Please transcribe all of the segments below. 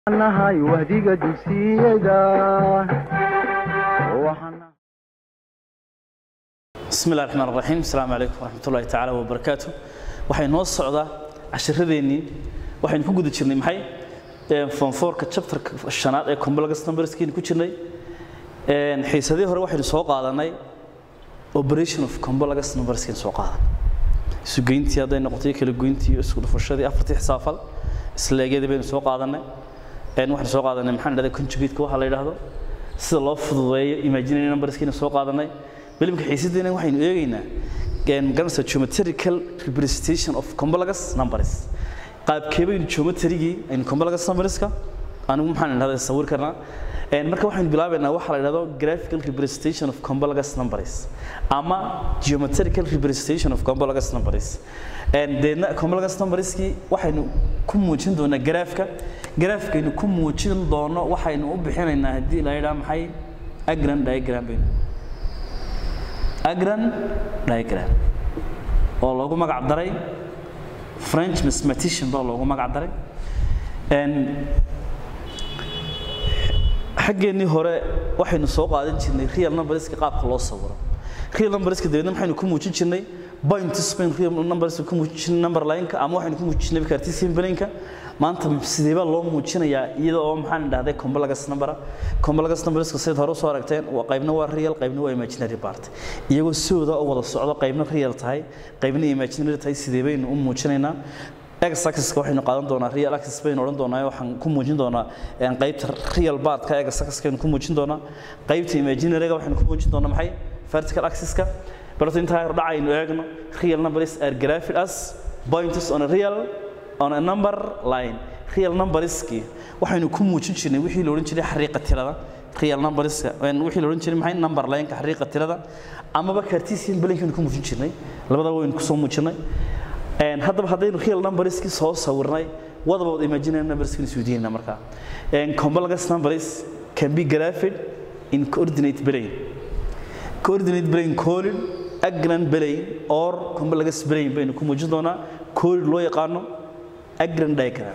nahay wahdiga dugsiyada bismi illahi raxmaan raxiim asalaamu calaykum waraxmatullahi tacaala wabarakaatu waxay noo socdaa cashiradeennii waxaynu ku guda jirnay maxay fonfoorka chapterka shanaad ee complex numberskiinu ku jirnay xiisadii hore waxaynu soo qaadanay operation of complex numberskiinu soo qaadan isugeyntii hadday noqotay kala goyntii isku dhufashadii afartii xisaafal isleegyadii baynu soo qaadanay waxaynu soo qaadanay maxaan dhahday conjugate waxa la yidhaahdo sida loo fududeeyo imaginary numberskiinu soo qaadanay bilimka xiisadeena waxaynu eegaynaa magaranaysa geometrical representation of complex numbers qaabkee baynu geometrigii aynu complex numberska anigu maxaan idhahdaa sawir karnaa marka waxaynu bilaabaynaa waxa la yidhahdo graphical representation of complex numbers ama geometrical representation of complex numbers deedna complex numberskii waxaynu ku muujin doonaa garaafka garaafkaynu ku muujin doono waxaynu u bixinaynaa haddii la yidhaha maxay agran diagram baynu agran diagram oo loogu magac daray french mathematician baa loogu magac daray xaggeennii hore waxaynu soo qaadan jirnay real numberska qaabka loo sawiro real numberska dabeedna maxaynu ku muujin jirnay points baynu real numberska ku muujin jirnay number line-ka ama waxaynu ku muujin jirnay cartesian plane-ka maanta sidee baa loo muujinayaa iyada oo maxaan dhahday complex number complex numberska sidaad hore soo aragteen qaybna waa real qaybna waa imaginary part iyagoo sidooda u wada socdo qaybna real tahay qaybna imaginary tahay sidee baynu u muujinaynaa x axis waxaynu qaadan doonaa real axis baynu odhan doonaa waxaan ku muujin doonaa qaybta real partka x axis-kaynu ku muujin doonaa qaybta imaginary-ga waxaynu ku muujin doonaa maxay vertical axis-ka balse intaa hor dhacaynu eegno real numbers are graphed as points on a real on a number line real numberski waxaynu ku muujin jirnay wixii la odhan jiray xariiqa tirada real numberska wixii la odhan jiray maxay number line-ka xariiqa tirada amaba cartesian plane-kaynu ku muujin jirnay labadaba waynu kusoo muujinay haddaba haddaynu real numberski soo sawirnay what about imaginary numberski isweydiinayna markaa complex numbers can be graphed in coordinate plane coordinate plane colin agran plane or complex plane baynu ku muujin doonaa colin loo yaqaano agran diagram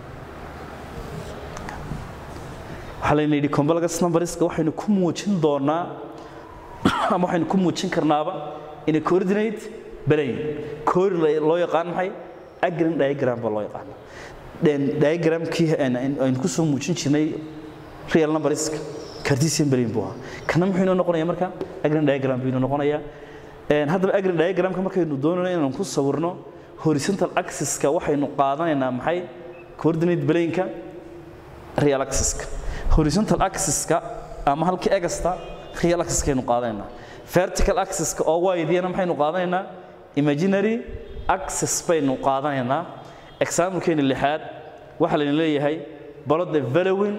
waxaa layna yidhi complex numberska waxaynu ku muujin doonaa ama waxaynu ku muujin karnaaba in a coordinate plane colin loo yaqaan maxay agran diagram baa loo yaqaana diagramkii aynu ku soo muujin jirnay real numberska cartesian plane buu ahaa kana muxuu inoo noqonayaa marka agran diagram buu inoo noqonayaa haddaba agran diagramka markaynu doonayno inaan ku sawirno horizontal axis-ka waxaynu qaadanaynaa maxay coordinate plane-ka real axis-ka horizontal axis-ka ama halkii egasta real axis-kaynu qaadanaynaa vertical axis-ka oo waydiyana maxaynu qaadanaynaa imaginary axis baynu qaadanaynaa example-keeni lixaad waxaa layna leeyahay plot the following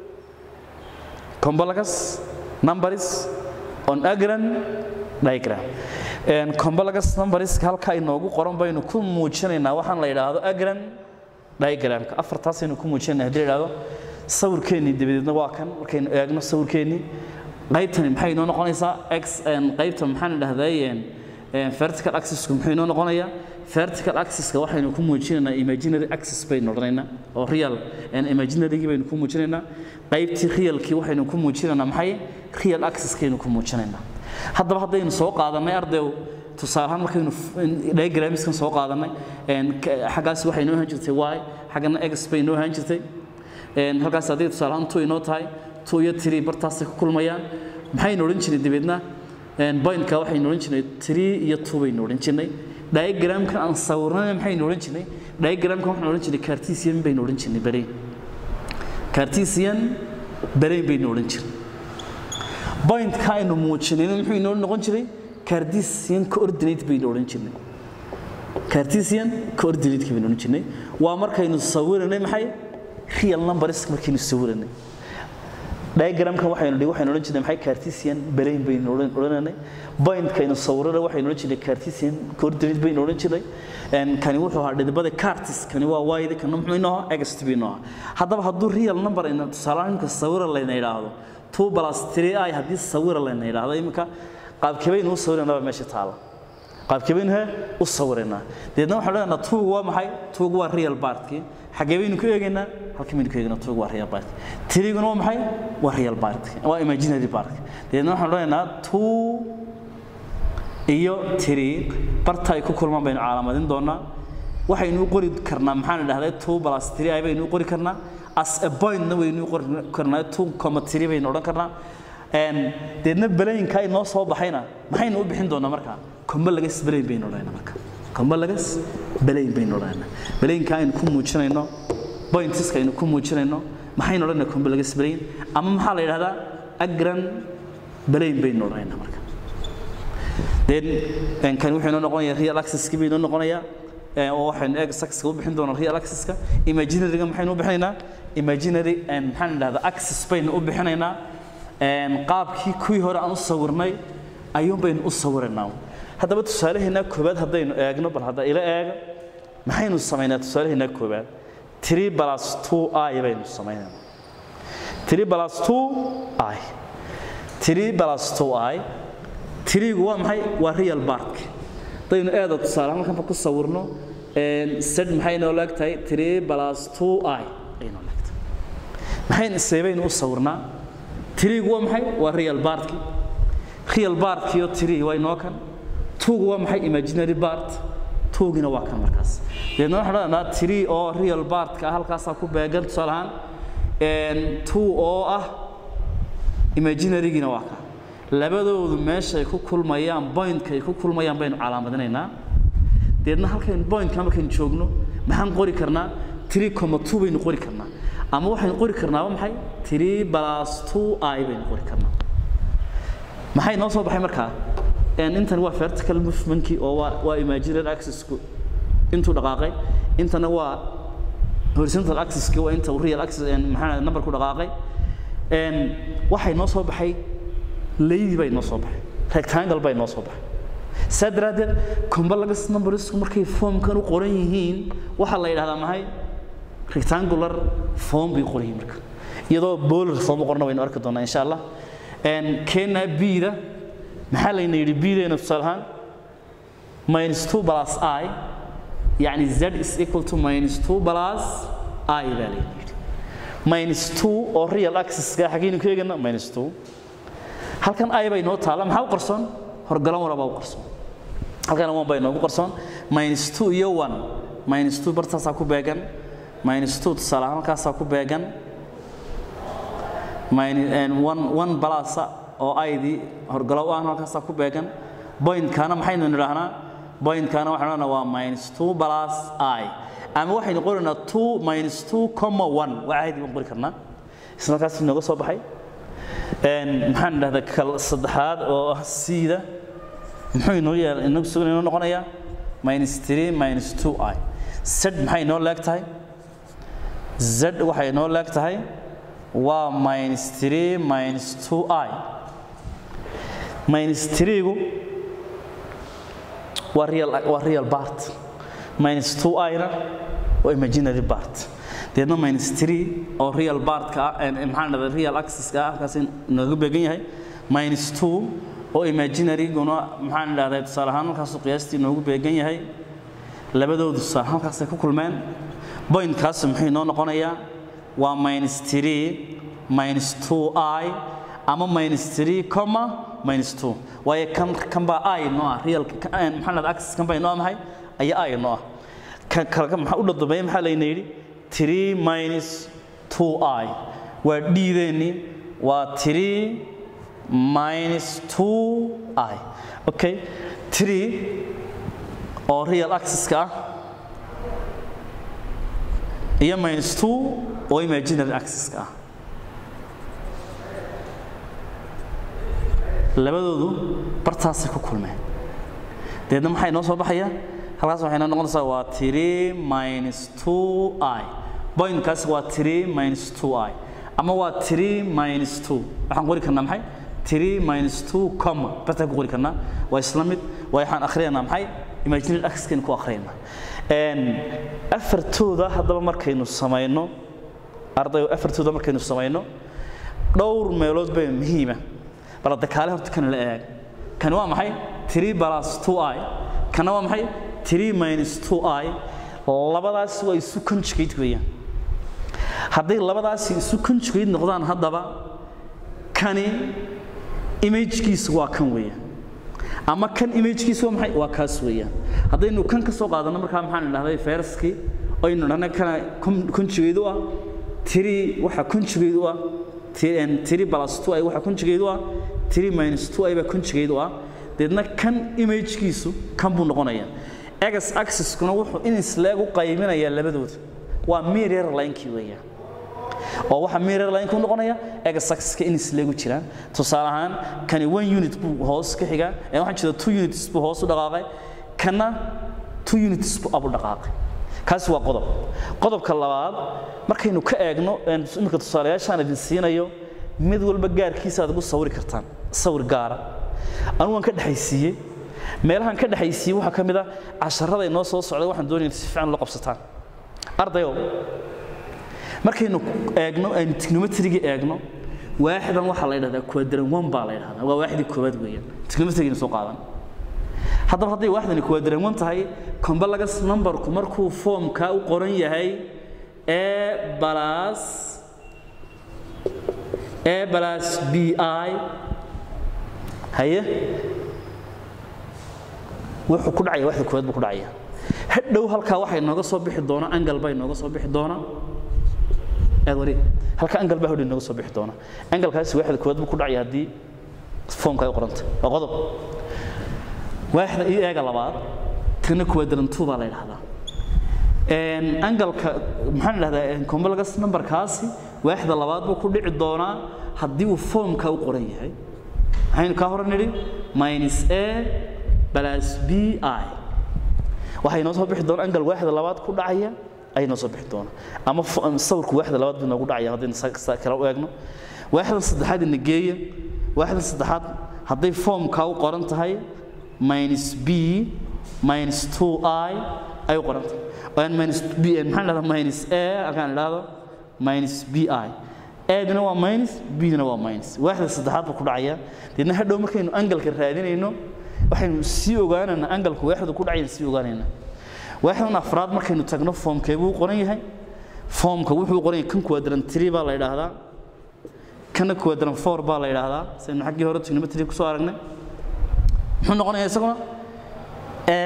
complex numbers on agran diagram complex numberska halkaa inoogu qoran baynu ku muujinaynaa waxaan la yidhaahdo agran diagramka afartaasaynu ku muujinayna haddii la yidhahdo sawirkeennii dabadeedna waa kan markaynu eegno sawirkeennii qaybtani maxay inoo noqonaysaa x qaybta maxaan idhahday vertical axisku muxuu inoo noqonayaa vertical axiska waxaynu ku muujinaynaa imaginary axis baynu odhanaynaa oo real imaginarygii baynu ku muujinaynaa qaybtii realkii waxaynu ku muujinaynaa maxay real axiskaynu ku muujinaynaa haddaba haddaynu soo qaadanay ardayow tusaale ahaan markaynu diagramskan soo qaadanay xaggaas waxay inoo ahaan jirtay y xaggana x bay inoo ahaan jirtay halkaas hadday tusaale ahaan two inoo tahay two iyo three bartaasay ku kulmayaan maxaynu odhan jirnay dabeedna pointka waxaynu odhan jirnay three iyo two baynu odhan jirnay diagramkan aan sawirnay maxaynu odhan jirnay diagramkan waxaan odhan jirnay cartesian baynu odhan jirnay barayn cartesian barayn baynu odhan jirnay pointka aynu muujinayna muxuu inoo noqon jiray cartesian coordinate baynu odhan jirnay cartesian coordinate baynu odhan jirnay waa markaynu sawiranay maxay real numbers markaynu sawiranay diagramkan waxaynu dhihi waxaynu odhan jirnay maxay cartesian brain baynu odhananay pointkaynu sawirana waxaynu odhan jirnay cartesian coordinate baynu odhan jirnay kani wuxuu ahaa dhidibada cartis kani waa wayda kana muxuu inoo ahaa ext buu inoo ahaa haddaba hadduu real number ayna tusaalahaan imika sawira layna yidhaahdo two plus three i haddii sawira layna yidhaahdo iminka qaabkee baynu u sawiranaba meesha taala qaabkee baynu he u sawiraynaa deedna waxaan leenaha tuugu waa maxay tuugu waa real bartkii xaggee baynu ku eegaynaa halkii baynu ku eegaynaa tuugu waa real bartkii tiriguna waa maxay waa real bartkii waa imaginary bartkii deedna waxaan leenaha two iyo tiri barta ay ku kulmaan baynu calamadin doonaa waxaynu u qori karnaa maxaan idhahdaa two plus three ay baynu u qori karnaa as a pointna waynu u qori karnaa two comma three baynu odhan karnaa deedna belayinka ay noo soo baxayna maxaynu u bixin doonaa markaa combalagas belayn baynu odhanayna marka combalagas belayn baynu odhanayna belayinka aynu ku muujinayno pointiska aynu ku muujinayno maxaynu odhanayna combalagas belayn ama maxaa la yidhahdaa agran belayn baynu odhanayna marka then kan wuxuu inoo noqonayaa real accesski baynu noqonayaa oo waxaynu eeg saxka u bixin doonaa real accesska imaginaryga maxaynu u bixinaynaa imaginary maxaan idhahdaa access baynu u bixinaynaa qaabkii kuwii hore aan u sawirnay ayuun baynu u sawiraynaa haddaba tusaalaheennaa koowaad haddaynu eegno bal hadda ila eega maxaynu samaynaa tusaalaheennaa koowaad three plus two i baynu samaynaynaa three plus two i three plus two i tiriigu waa maxay waa real bark haddaynu eeda tusaale halkanba ku sawirno sed maxay noo leeg tahay three plus two i ay noo leeg tahay maxaynu seebaynu u sawirnaa tiriigu waa maxay waa real bartki real bartkiyo tirii waa inoo kan tuugu waa maxay imaginary bart tuugina waa kan markaas deedna waxaan odhanaa tirii oo real bartka ah halkaasaa ku beegan tusaale ahaan two oo ah imaginarygina waa kan labadoodu meeshay ku kulmayaan pointka ay ku kulmayaan baynu calaamadinaynaa deedna halkaynu pointka markaynu joogno maxaan qori karnaa three comma two baynu qori karnaa ama waxaynu qori karnaa waa maxay three plus two i baynu qori karnaa maxay noo soo baxay markaa intan waa vertical movementkii oo waa waa imaginary accessku intuu dhaqaaqay intana waa horizontal accesskii waa inta real access maxaa numberku dhaqaaqay waxay noo soo baxay leydi bay noo soo baxay rectangle bay noo soo baxay saa daraaddeed combalagas numbersku markay formkan u qoran yihiin waxaa la yidhahdaa maxay rectangular form bay qoran yihiin marka iyadoo bolar form u qorna waynu arki doonaa insha allah kena b-da maxaa layna yidhi b-deena tusaale ahaan minus two plus i يعني z is equal to minus 2 plus i baa layna yidhi minus 2 oo real axis-ka xaggaynu ku eegana minus 2 halkan i bay noo taala maxaa u qarsoon horgalan walaba u qarsoon halkan 1 bay noogu qarsoon minus 2 iyo 1 minus 2 bartaasaa ku beegan minus 2 tusaale ahaan halkaasaa ku beegan minus and 1 1 plus oo i-dii horgalow ah halkaasaa ku beegan point-kaana maxaynu nidhaahnaa point-kaana waxaan odhanaa waa minus 2 plus i ama waxaynu qoraynaa 2 minus 2 comma 1 waa caadi baan qori karnaa isla halkaas inooga soo baxay maxaan idhahdaa kal saddexaad oo ah siida muxuu inoo yaal inagu sugan inoo noqonayaa minus 3 minus 2 i z maxay inoo leeg tahay z waxay inoo leeg tahay waa minus 3 minus 2 i minus 3gu waa real waa real part minus 2 i-na waa imaginary part deedna minus 3 oo real part-ka ah maxaan dhahdaa real axis-ka ah halkaas inooga beegan yahay minus 2 oo imaginary-guna maxaan dhahdaa tusaale ahaan halkaasuu qiyaastii inoogu beegan yahay labadoodu tusaale halkaasay ku kulmeen point-kaas muxuu inoo noqonayaa waa minus 3 minus 2 i ama minus 3 comma minus 2 waayo kan kan baa i noo ah real maxaa dhahdaa axis kan baa inoo maxay ayaa i noo ah kan kale maxaa u dhadambeeya maxaa layna yidhi 3 minus 2i waa dhiideennii waa 3 minus 2i okay 3 oo real axis-ka ah iyo minus 2 oo imaginary axis-ka ah labadoodu bartaasay ku kulmeen deedna maxay noo soo baxaya halkaas waxay noo noqonaysaa waa 3 minus 2i pointkaas waa 3 minus 2i ama waa 3 minus 2 waxaan qori karnaa maxay 3 minus 2 comma bartaan ku qori karnaa waa isla mid waa waxaan akhriyanaa maxay imaginary axis-kan ku akhriyanaa afartooda haddaba markaynu samayno ardayo afartooda markaynu samayno dhowr meelood bay muhiima bal hadda kaale horta kan la eeg kan waa maxay 3 plus 2i kana waa maxay 3 minus 2i labadaas waa isu conjugate weeyaan hadday labadaasi isu conjugate noqdaan haddaba kani imagekiisu waa kan weeyaan ama kan imagekiisu waa maxay waa kaas weeyaan haddaynu kan ka soo qaadano markaa maxaan idhahday fayraskii aynu dhahna kana conjugate u ah tiri waxa conjugate u ah tiri plus 2i waxa conjugate u ah tiri minus 2i baa conjugate u ah deedna kan imagekiisu kan buu noqonayaa x axis-kuna wuxuu in isleeg u qayminayaa labadooda waa mirror line-kii weeyaan oo waxa mirror line ku noqonaya x axis-ka in isleegu jiraan tusaale ahaan kani one unit buu hoos ka xigaa ee waxaan jeeda two units buu hoos u dhaqaaqay kana two units buu abu dhaqaaqay kaasi waa qodob qodobka labaad markaynu ka eegno iminka tusaalayaashaan idin siinayo mid walba gaarkiisa aad ugu sawiri kartaan sawir gaara anugu waan ka dhexaysiiyey meelahan ka dhexaysiiyey waxaa ka mid ah casharada inoo soo socda waxaan doonaya si fiican loo qabsataan ardayow markaynu eegno aynu trigonometrigi eegno waaxidan waxaa la yidhahdaa quadrant one baa la yidhahdaa waa waaxdii koowaad weeyaan trigonometrigina soo qaadan haddaba hadday waaxdani quadrant one tahay combalagas numberku markuu foomka u qoran yahay a plus a plus b i haye wuxuu ku dhacaya waxda koowaad buu ku dhacaya hadhow halkaa waxay nooga soo bixi doona angal bay nooga soo bixi doona aad wari halka angal baa hodhi nooga soo bixi doona angalkaasi waxda koowaad buu ku dhacaya haddii foomka ay qoranta waa qodob waaxda iyo eega labaad kana quadrantu baa la yidhahdaa angalka maxaan idhahdaa combalagas numberkaasi waaxda labaad buu ku dhici doonaa haddii uu foomka u qoran yahay maxaynu kaa hore nidhi minus a plus b i waxay noo soo bixi doona angal waaxda labaad ku dhacaya ayay noo soo bixi doona ama sawirku waaxda labaad buu noogu dhacaya haddaynu kale u eegno waaxdan saddexaad ina geeya waaxdan saddexaad hadday foomka u qoran tahay minus b minus 2i ay u qoran tahay minus b maxaan dhahdaa minus a halkaan idhaahdo minus b i aadina waa minus bdina waa minus waaxda saddexaad buu ku dhacaya deedna hadhow markaynu angalka raadinayno waxaynu sii ogaanaynaa angalku waaxdu ku dhacayna sii ogaanaynaa waaxdan afraad markaynu tagno foomkee buu qoran yahay foomka wuxuu qoran yahay kan quadrant 3 baa la yidhaahdaa kana quadrant 4 baa la yidhaahdaa saynu xaggii hore trigonometry ku soo aragnay muxuu noqonayaa isaguna a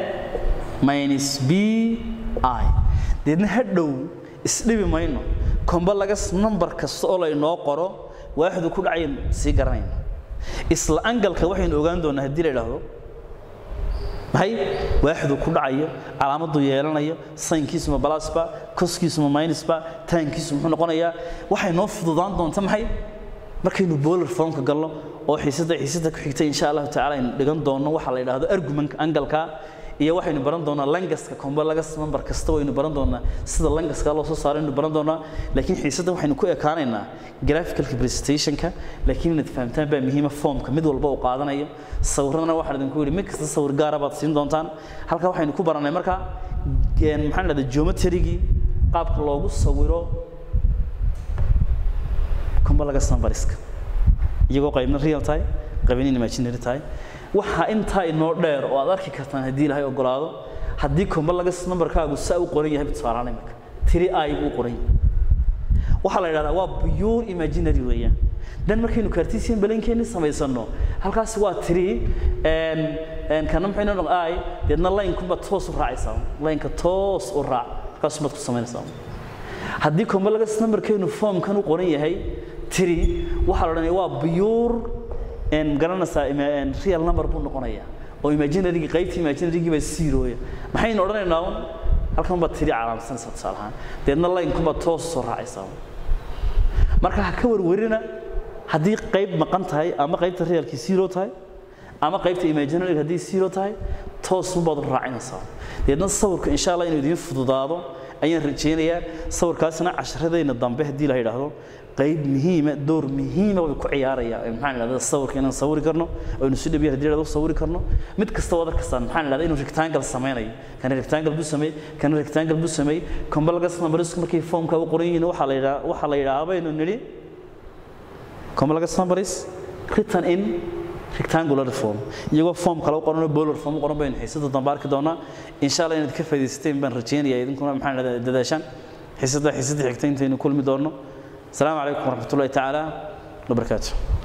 minus b i deedna hadhow isdhibi mayno combalagas number kasta oo laynoo qoro waaxdu ku dhacayan sii garanayna isla angalka waxaynu ogaan doonaa haddii la idhaahdo maxay waaxdu ku dhacayo calaamaddu yeelanayo saynkiisuma balasba koskiisuma minusba taankiisu muxuu noqonayaa waxay noo fududaan doonta maxay markaynu bowler formka galno oo xiisada xiisada ku xigta insha allahu tacaala aynu dhigan doonno waxaa la yidhaahdo argument angalka iyo waxaynu baran doonaa langaska combalagas number kasta waynu baran doonaa sida langaska loo soo saaro aynu baran doonaa laakiin xiisada waxaynu ku ekaanaynaa graphicalka presentationka laakiin inaad fahamtaan baa muhiima formka mid walba uu qaadanayo sawiradana waxaan idinku yidhi mid kasta sawir gaara baad siin doontaan halkaa waxaynu ku baranay markaa maxaan dhahdaa geometrygii qaabka loogu sawiro combalagas numberska iyagoo qaybna real tahay qaybna imaginary tahay waxa intaa inoo dheer oo aad arki kartaan haddii ilaahay ogolaado haddii combalagas numberkaagu saa u qoran yahay tusaalahaan imika tiri i buu qoran yahay waxaa la yidhahdaa waa pure imaginary weeyaan dan markaynu cartesian balankeenni samaysano halkaas waa tiri kana maxay noo noqon i deedna line-kunba toos u raacaysaa line-ka toos u raac halkaas baad ku samaynaysaa haddii combalagas numberkeenu formkan u qoran yahay tiri waxaa la odhanaya waa pure garanaysaa real number buu noqonayaa oo imaginarygii qaybta imaginarygii baa zerooya maxaynu odhanaynaa un halkan baad tiri calaamsanaysaa tusaale ahaan deedna line-kunbaad toos soo raacaysaa marka ha ka warwarina haddii qayb maqan tahay ama qaybta realkii zero tahay ama qaybta imaginary haddii zero tahay toosunbaad u raacinaysaa deedna sawirka insha allah inuu idiin fududaado ayaan rajaynayaa sawirkaasina casharadayna dambe haddii la yidhaahdo qayb muhiima door muhiima way ku ciyaaraya maxaan idhahdaa sawirka inaan sawiri karno aynu si dhabiya haddii idhahdo sawiri karno mid kasta wada kastaan maxaan idhahdaa inuu rectangle sameynayo kana rectangle buu sameey kana rectangle buu sameey combalagas numbersku markay formka u qoran yihiin waxaa la yidhaha waxaa la yidhaha baynu nidhi combalagas numbers written in rectangular form iyagoo form kale u qoran oo polar form u qoran baynu xiisada dambe arki doonaa insha allah inaad ka faa'iidaysateen baan rajaynayaa idinkuna maxaan idhahdaa dadaashaan xiisada xiisada xigta intaynu kulmi doonno asalaamu calaykum waraxmatullahi tacaala wabarakaatu